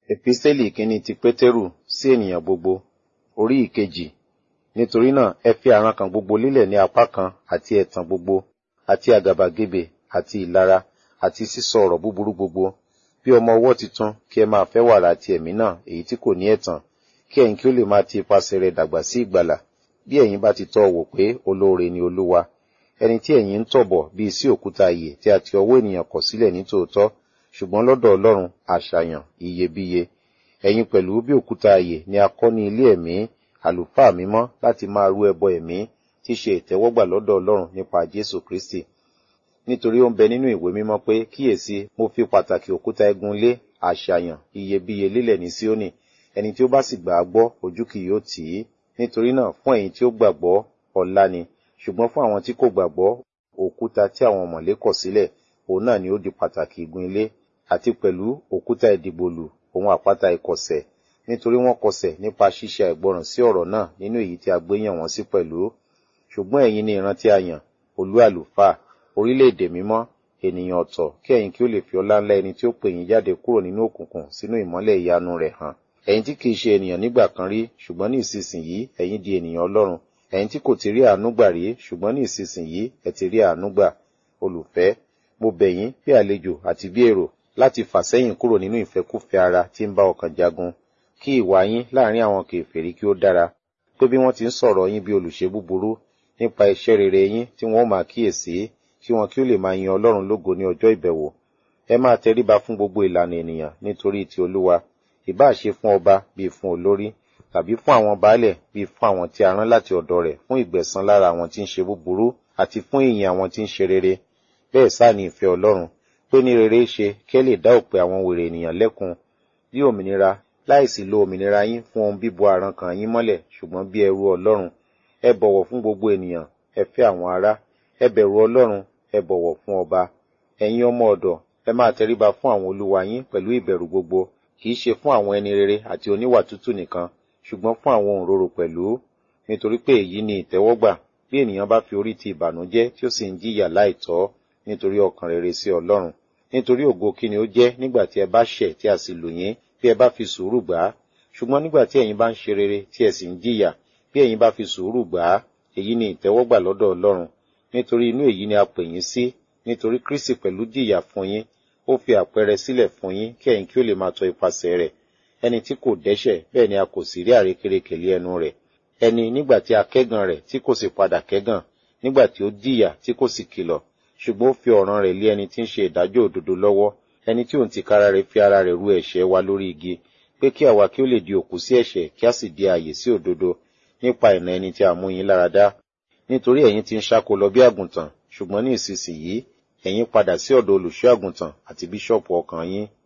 Episteli kínní ti Pétérù sí ènìyàn gbogbo, orí ìkejì. Nítorí náà, ẹ fi àrankàn gbogbo lílẹ̀ ní apá kan àti ẹ̀tàn gbogbo, àti àgàbàgebè, àti ìlara, àti sísọ ọ̀rọ̀ búburú gbogbo. Bí ọmọ ọwọ́ titun, kí ẹ máa fẹ́ wàrà àti ẹ̀mí náà, èyí tí kò ní ẹ̀tàn, kí ẹ̀yin kí ó lè máa ti ipasẹ̀ rẹ̀ dàgbà sí ìgbàlà, bí ẹ̀yin bá ti tọ́ ọ wò pé olóore ni Olúwa. Ẹni tí ẹ̀yin ń tọ̀ bọ̀ bíi sí òkúta ìyè tí a ti ọwọ́ ènìyàn kọ̀ sílẹ̀ ní tòótọ́, ṣùgbọ́n lọ́dọ̀ Ọlọ́run àṣàyàn iyebíye. Ẹ̀yin pẹ̀lú bí òkúta ìyè ni a kọ́ ní ilé ẹ̀mí, àlùfáà mímọ́ láti máa rú ẹbọ ẹ̀mí tí ṣe ìtẹ́wọ́gbà lọ́dọ̀ Ọlọ́run nípa Jésù Kristi. Nítorí ó ń bẹ nínú ìwé mímọ́ pé kíyèsí mo fi pàtàkì òkúta igun lé àṣàyàn iyebíye lélẹ̀ ní Síónì, ẹni tí ó bá sì gbà á gbọ́ ojú kì yóò tì í. Nítorí náà fún ẹ̀yin tí ó gbàgbọ́ ọlá ni, ṣùgbọ́n fún àwọn tí kò gbàgbọ́ òkúta tí àwọn ọ̀mọ̀lé kọ̀ sílẹ̀, òun náà ni ó di pàtàkì igun ilé, àti pẹ̀lú òkúta ìdìgbòlù òun àpáta ìkọ̀sẹ̀, nítorí wọ́n kọsẹ̀ nípa ṣíṣe àìgbọràn sí ọ̀rọ̀ náà nínú èyí tí a gbé yàn wọ́n sí pẹ̀lú. Ṣùgbọ́n ẹ̀yin ni ìran tí a yàn, olú àlùfáà, orílẹ̀-èdè mímọ́, ènìyàn ọ̀tọ̀, kí ẹ̀yin kí ó lè fi ọlá ńlá ẹni tí ó pè yín jáde kúrò nínú òkùnkùn sínú ìmọ́lẹ̀ ìyanu rẹ̀ hàn. Ẹ̀yin tí kìí ṣe ènìyàn nígbà kan rí, ṣùgbọ́n ní ìsinsìnyí ẹ̀yin di ènìyàn Ọlọ́run. Ẹ̀yin tí kò ti rí àánú gbà rí, ṣùgbọ́n ní ìsinsìnyí ẹ ti rí àánú gbà. Olùfẹ́, mo bẹ̀ yín bí àlejò àti bí èrò láti fà sẹ́yìn kúrò nínú ìfẹ́kúfẹ̀ẹ́ ara tí ń bá ọkàn jagun. Kí ìwà yín láàrin àwọn kèfèrí kí ó dára, pé bí wọ́n ti ń sọ̀rọ̀ yín bí olùṣe búburú nípa iṣẹ́ rere yín tí wọ́n ó máa kíyèsí, kí wọn kí ó lè máa yin Ọlọ́run lógo ní ọjọ́ ìbẹ̀wò. Ẹ máa tẹríba fún gbogbo ìlànà ènìyàn nítorí ti Olúwa, ìbá ṣe fún ọba bíi fún olórí, tàbí fún àwọn baálẹ̀ bíi fún àwọn tí a rán láti ọ̀dọ̀ rẹ̀ fún ìgbẹ̀san lára àwọn tí ń ṣe búburú àti fún ìyìn àwọn tí ń ṣe rere. Bẹ́ẹ̀ sáà ni ìfẹ́ Ọlọ́run, pé ní rere ṣe kí ẹ lè dá òpè àwọn wèrè ènìyàn lẹ́kun bí òmìnira láìsí lo òmìnira yín fún ohun bíbo àrankàn yín mọ́lẹ̀ ṣùgbọ́n bí ẹrú Ọlọ́run. Ẹ bọ̀wọ̀ fún gbogbo ènìyàn, ẹ fẹ́ àwọn ará, ẹ bẹ̀rù Ọlọ́run, ẹ bọ̀wọ̀ fún ọba. Ẹ̀yin ọmọ ọ̀dọ̀, ẹ máa tẹríba fún àwọn olúwa yín pẹ̀lú ìbẹ̀rù gbogbo, kì í ṣe fún àwọn ẹni rere àti oníwà tútù nìkan, ṣùgbọ́n fún àwọn òǹrorò pẹ̀lú. Nítorí pé èyí ni ìtẹ́wọ́gbà bí ènìyàn bá fi orí ti ìbànújẹ́ tí ó sì ń jìyà láìtọ́ nítorí ọkàn rere sí Ọlọ́run. Nítorí ògo kí ni ó jẹ́ nígbà tí ẹ bá ṣẹ̀ tí a sì lù yín bí ẹ bá fi sùúrù gbà á. Ṣùgbọ́n nígbà tí ẹ̀yin bá ń ṣe rere tí ẹ sì ń jìyà bí ẹ̀yin bá fi sùúrù gbà á, èyí ni ìtẹ́wọ́gbà lọ́dọ̀ Ọlọ́run. Nítorí inú èyí ni a pè yín sí, nítorí Kristi pẹ̀lú jìyà fún yín, ó fi àpẹẹrẹ sílẹ̀ fún yín kí ẹ̀yin kí ó lè máa tọ ipasẹ̀ rẹ̀. Ẹni tí kò dẹ́ṣẹ̀ bẹ́ẹ̀ ni a kò sì rí àrékérekè lé ẹnu rẹ̀. Ẹni nígbà tí a kẹ́gàn rẹ̀ tí kò sì padà kẹ́gàn, nígbà tí ó jìyà tí kò sì kìlọ̀, ṣùgbọ́n ó fi ọ̀ràn rẹ̀ lé ẹni tí ń ṣe ìdájọ́ òdodo lọ́wọ́, ẹni tí òun tìkára rẹ̀ fi ara rẹ̀ rú ẹ̀ṣẹ̀ wa lórí igi, pé kí àwa kí ó lè di òkú sí ẹ̀ṣẹ̀ kí a sì di ààyè sí òdodo nípa ìnà ẹni tí a mú yín lára dá. Nítorí ẹ̀yin ti ń ṣáko lọ bí àgùntàn, ṣùgbọ́n ní ìsinsìnyí ẹ̀yin padà sí ọ̀dọ̀ olùṣọ́ àgùntàn àti bíṣọ̀pù ọkàn yín.